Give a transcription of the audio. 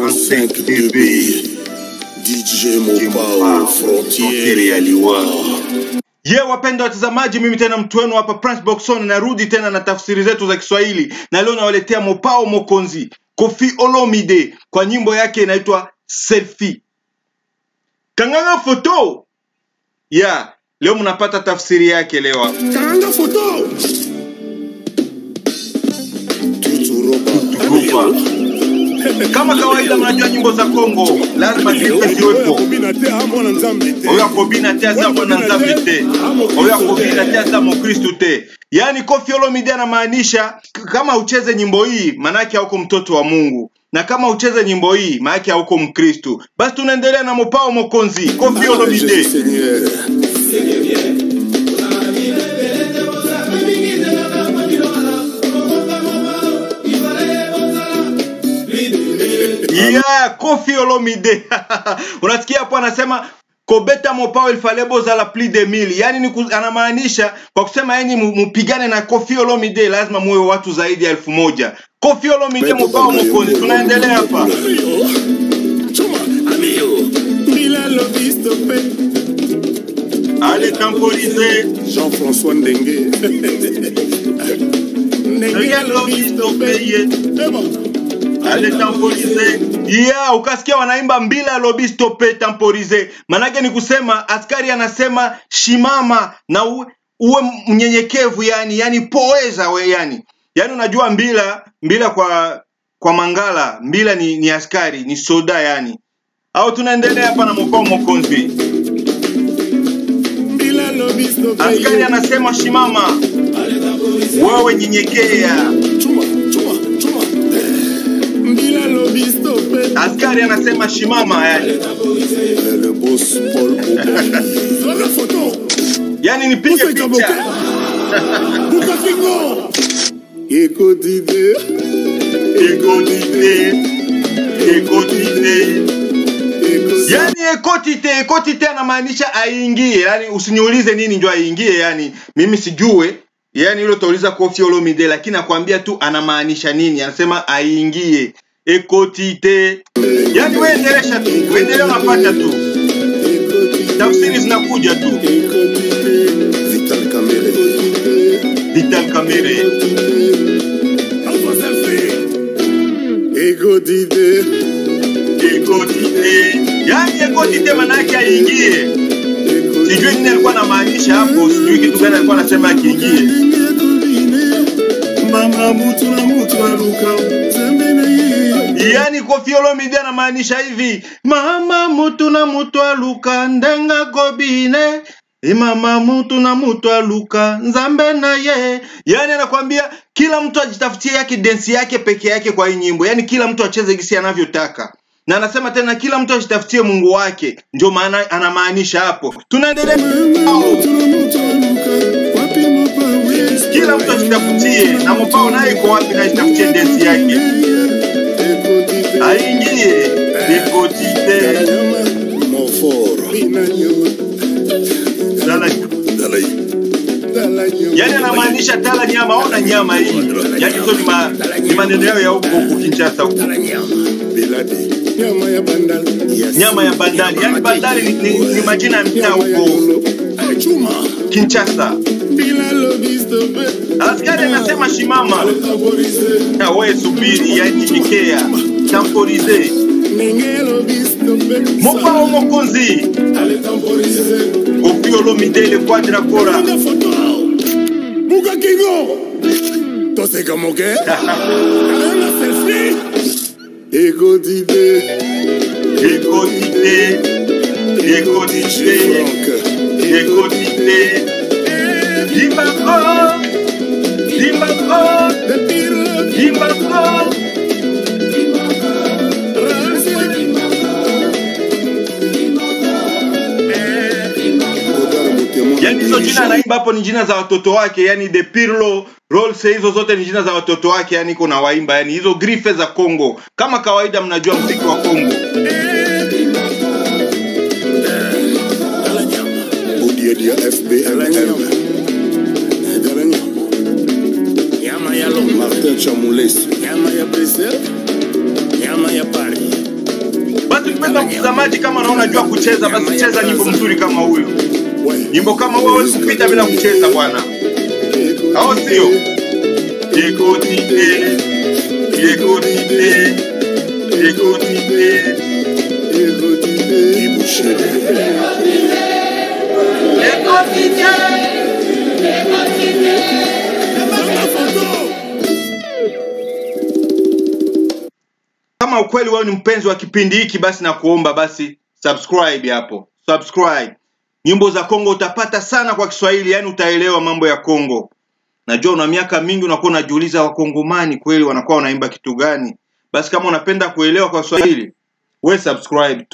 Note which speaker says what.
Speaker 1: 45 dB DJ Mopao Frontiere ya Liwa
Speaker 2: ye wapenda watazamaji mimi tena mtu wenu hapa prince boxon narudi tena na tafsiri zetu za kiswahili na leo nawaletea mopao mokonzi kofi olomide kwa nyimbo yake inaitwa selfie kanganga foto ya yeah, leo mnapata tafsiri yake leo hapa
Speaker 1: Karanga photo Tutu roba
Speaker 2: Rupa. kama kawaida mnajua nyimbo za kongo lazima zipe ziwepo oyo akobina te aza mwana nzambe te oyo akobina te aza mokristu te yaani kofi olomide anamaanisha k- kama ucheze nyimbo hii maanake hauko mtoto wa mungu na kama ucheze nyimbo hii maanake hauko mkristu basi tunaendelea na mopao mokonzi kofi olomide
Speaker 1: Seigneur
Speaker 2: yeah, kofi olomide unasikia hapo anasema kobeta mopao ilfale bozala plus de mille yani ni ku- anamaanisha kwa kusema yenyi mupigane na kofi olomide lazima muwe watu zaidi ya elfu moja kofi olomide mopao mokonzi tunaendelea hapa
Speaker 1: Chuma Amiyo Mila Lobisto Pe
Speaker 2: ale temporize
Speaker 1: Jean-François Ndenge Ndenge Lobisto Pe Eba
Speaker 2: ale temporize yeah, ukasikia wanaimba mbila lobi stope temporize manake ni kusema askari anasema shimama na uwe, uwe mnyenyekevu yani yani poeza we yani yani unajua mbila mbila kwa kwa mangala mbila ni, ni askari ni soda yani au tunaendelea hapa na mokao mokonzi
Speaker 1: Mila Lobisto Pe
Speaker 2: askari anasema shimama wewe nyenyekea
Speaker 1: Chuma Chuma Chuma Mila Lobisto Pe
Speaker 2: askari anasema shimama yani
Speaker 1: Le boss Paul Zoga photo
Speaker 2: yani nipige
Speaker 1: Usa
Speaker 2: picha
Speaker 1: Kaboke Buka Fingo Eko Dide
Speaker 2: ekodite ekodite
Speaker 1: Eko
Speaker 2: yani ekotite ekotite anamaanisha aingie yani usiniulize nini njo aingie yani mimi sijue yani hilo utauliza kofi olomide lakini akwambia tu anamaanisha nini anasema aingie ekotite yani weendelesha tu weendelea unapata tu tafsiri zinakuja tu
Speaker 1: Vital Kamere
Speaker 2: vital kamere
Speaker 1: Alpha Selfie Ego Dide
Speaker 2: ekotite yani ekotite manake aingie sijui nini alikuwa anamaanisha hapo sijui kitu gani alikuwa anasema akiingie
Speaker 1: Mama mutu na mutu aluka Zembe na ye
Speaker 2: yani kofi olomide anamaanisha hivi mama mutu na mutu aluka ndenga kobine E mama mutu na mutu aluka nzambe na ye yani anakwambia kila mtu ajitafutie yake densi yake peke yake kwa hii nyimbo yani kila mtu acheze gisi anavyotaka na anasema tena kila mtu ajitafutie mungu wake ndio maana anamaanisha hapo tunaendelea
Speaker 1: Mutu na mutu aluka Wapi mopa we
Speaker 2: kila mtu ajitafutie na mopao naye iko wapi na ajitafutie densi yake
Speaker 1: Ego Dide
Speaker 2: aingie ekotite
Speaker 1: Mofor
Speaker 2: Dala-
Speaker 1: Dalai Dalai
Speaker 2: yani anamaanisha tala nyama ona nyama hii yani hizo ni, ma, ni maneno yao ya huko huko kinchasa huko
Speaker 1: Biladi Nyama ya bandali
Speaker 2: nyama ya bandari yani bandari ni, ni, ni majina ya mtaa huko
Speaker 1: Chuma
Speaker 2: kinchasa
Speaker 1: Bila lobisto pe
Speaker 2: askari anasema shimama
Speaker 1: Temporise
Speaker 2: na we subiri yani nyenyekea temporize
Speaker 1: Nenge lobisto pe
Speaker 2: mopao mokonzi
Speaker 1: Ale temporise
Speaker 2: opiolo midele quadra kora
Speaker 1: Nanga photo Buka kingo Tose kamo ke Nanga selfie Ego dide
Speaker 2: ekotite ekotite
Speaker 1: Franck
Speaker 2: ekotite dimbako dimbako
Speaker 1: The Pirlo
Speaker 2: dimbako yani hizo jina anaimba hapo ni jina za watoto wake yani de pirlo rolse hizo zote ni jina za watoto wake yani kuna waimba yani hizo grife za congo kama kawaida mnajua mziki wa congo
Speaker 1: Odiedia FBMM Nyama ya Martin Chamoules Nyama ya Brazil Nyama ya Paris
Speaker 2: basi mpenda mtazamaji kama unaona jua kucheza basi cheza nyimbo mzuri kama huyo nyimbo kama huyo hawezi kupita bila kucheza bwana au sio ekotite ekotite ekotite kama ukweli wewe ni mpenzi wa kipindi hiki basi na kuomba basi subscribe hapo subscribe nyimbo za kongo utapata sana kwa kiswahili yani utaelewa mambo ya kongo najua una miaka mingi unakuwa unajiuliza wakongomani kweli wanakuwa wanaimba kitu gani basi kama unapenda kuelewa kwa kiswahili we subscribe